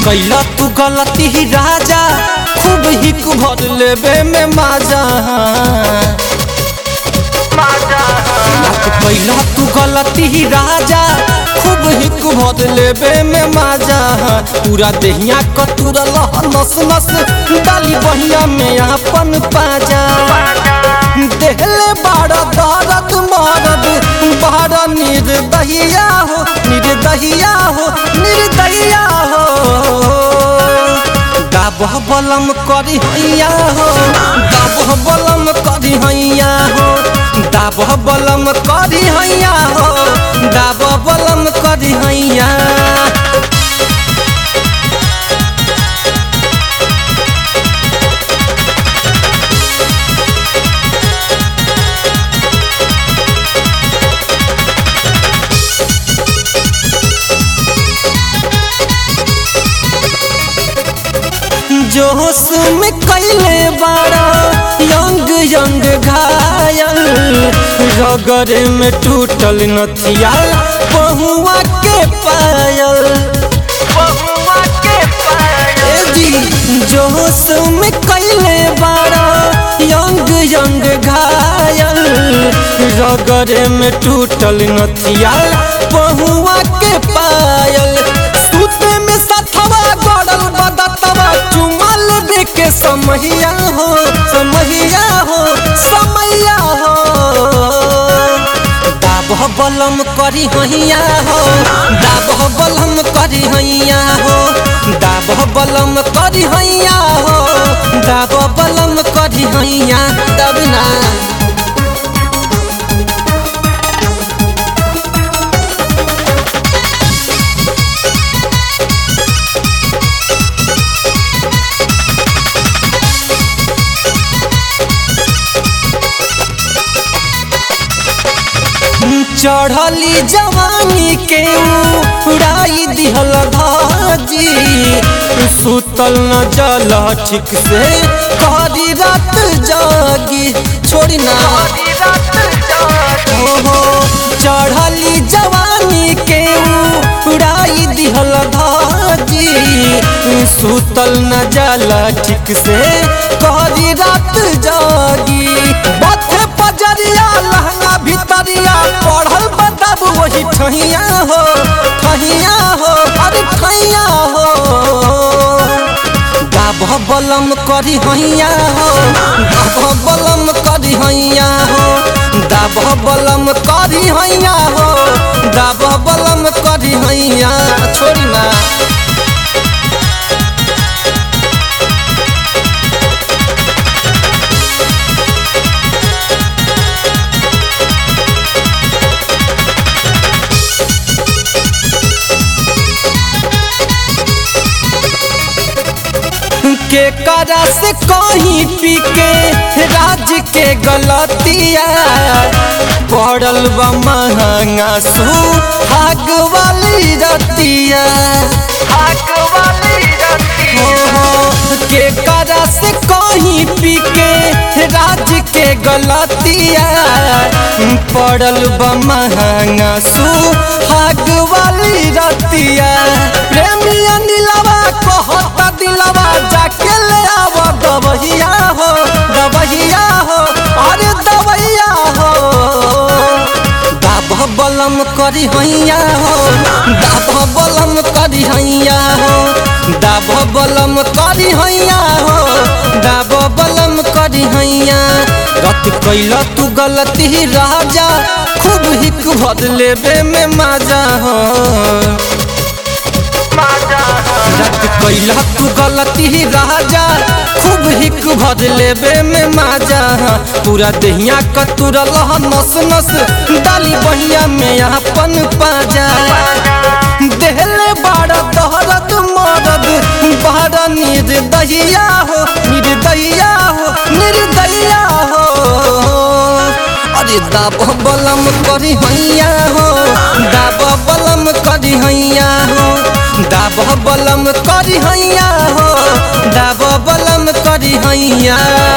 कैला तू गलती ही राजा खूब हिक भर लेबे में माजा रात कैला तू गलती ही राजा खूब हिक भर लेबे में माजा पूरा देहिया कतुरा लह नस नस डाली बहिया में अपन पाजा देहले बाड़ा दर्द मरद बाड़ा निर्दहिया हो निर्दहिया हो निर्दहिया हो दाबह बलम करी हैया हो दाबह बलम करी हैया हो दाबह बलम करी हैया हो दाबह बलम करी हैया जोश में कैले बारा यंग यंग घायल रगरे में टूटल नथिया पहुआ के पायल ए जी जोश में कैले बारा यंग यंग घायल रगरे में टूटल नथिया पहुआ के पायल सूते में सथवा गड़ल बदतवा चुमल दे के समहिया हो समहिया हो समैया हो दाबह बलम करी हैया हो दाबह बलम करी हैया हो दाबह बलम करी हैया हो दाबह बलम करी हैया दबना चढ़ली जवानी के उड़ाई दिहल धाजी सुतल न जल ठीक से करी रात जागी छोड़ी ना हो हो चढ़ली जवानी के उड़ाई दिहल धाजी सुतल न जल ठीक से करी रात जागी बथे पजरिया लहंगा भितरिया पढ़ल बताब वही ठहिया हो ठहिया हो अरे ठहिया हो गाभ बलम करी हैया हो गाभ बलम करी हैया हो दाब बलम करी हैया हो दाब बलम करी हैया छोड़ी ना के करा से कहीं पी के राज के गलतिया पड़ल बा महंगा सू हाग वाली रतिया हो हो के करा से कहीं पी के राज के गलतिया पड़ल बा महंगा सू हाग वाली रतिया प्रेमिया नीलवा कहता दिलवा जाके ले आव दबहिया हो दबहिया हो अरे दबहिया हो दाब बलम करी हैया हो दाब बलम करी हैया हो दाब बलम करी हैया हो दाब बलम करी हैया रत कैला तू गलती राजा खूब हिक भर लेबे में मजा हो रत कैला तू गलती राजा खूब हिक भर लेबे में माजा पूरा देहिया कतुरा लह नस नस डाली बहिया में अपन पाजा देहले बाड़ा दहरत मरद बाड़ा निर्दहिया हो निर्दहिया हो निर्दहिया हो अरे दाब बलम करी हैया हो दाब बलम करी हैया हो दाब बलम करी हैया हो दाब बलम करी हैया